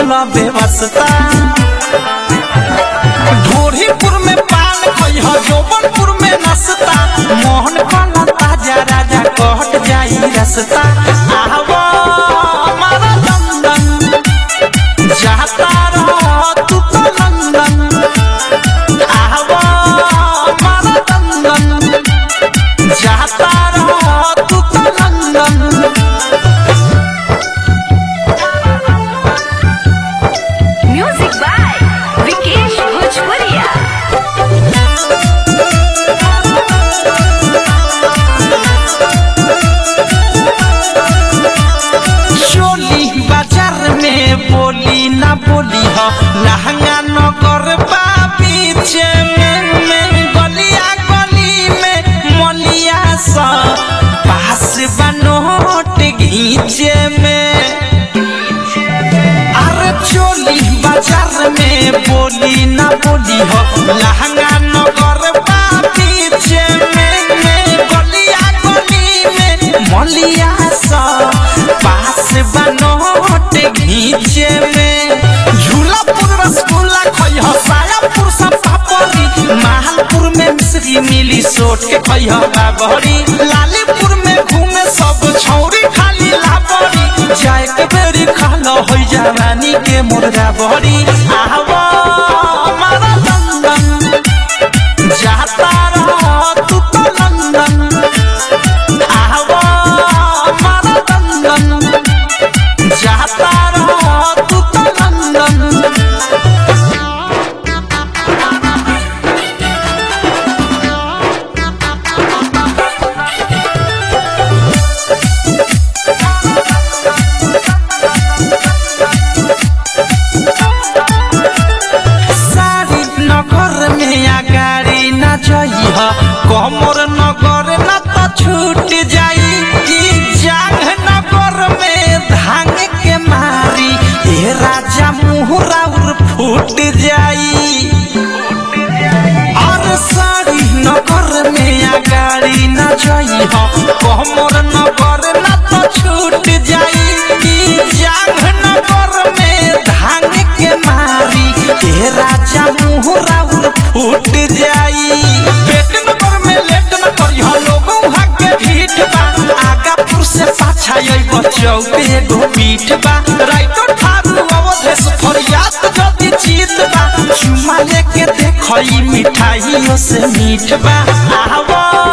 भइल बेवस्ता ढोरीपुर में पान खइह जौबनपुर में नसता मोहन कला ताजा राजा कहट जाई रसता आवा हमारा लंदन जाता रह तू तो लंदन आवा हमारा लंदन जाता रह तू तो London Music by Vikesh Bhojpuria. चोली बाजार में बोली ना बोली हो लहंगा नगर बा पीछे में में गलिया गली में मलिया सा पास बनोट घीचे में अरे चोली बाजार में बोली ना बोली हो लहंगा नगर बा पीछे में में गलिया गली में मलिया सा पास बनोट घीचे में झूलापुर रसगुल्ला खइह सायापुर सब पापड़ी महालपुर में मिश्री मिली सोट के खइह बाबरी लालीपुर में घूमे सब छौरी खाली लाबरी जाए के बेरी खालो हो जवानी के मुर्गा बहरी आवा हमारा लंदन जाता रह तू तो लंदन आवा हमारा लंदन जाता रह तू तो लंदन सारी नगर में अगाड़ी न जइह कमर नगर न त छूट जाई ई जांग नगर में धांग के मारी ए राजा मुहरा उर फूट जाई और सारी नगर में अगाड़ी न जइह कमर नगर न त छूट जाई ई जांग नगर में धांग के मारी ए राजा मुहरा उर फूट जाई पेट नगर में लेट न करिह लोगों भाग्य ढीठ बा आगापुर से पाछा आई बचौ पे एगो पीठ बा राइतो ठारू अवधेश फरियाद जदी जीत बा चुमा लेके देखई मिठाइयों से मीठ बा आवा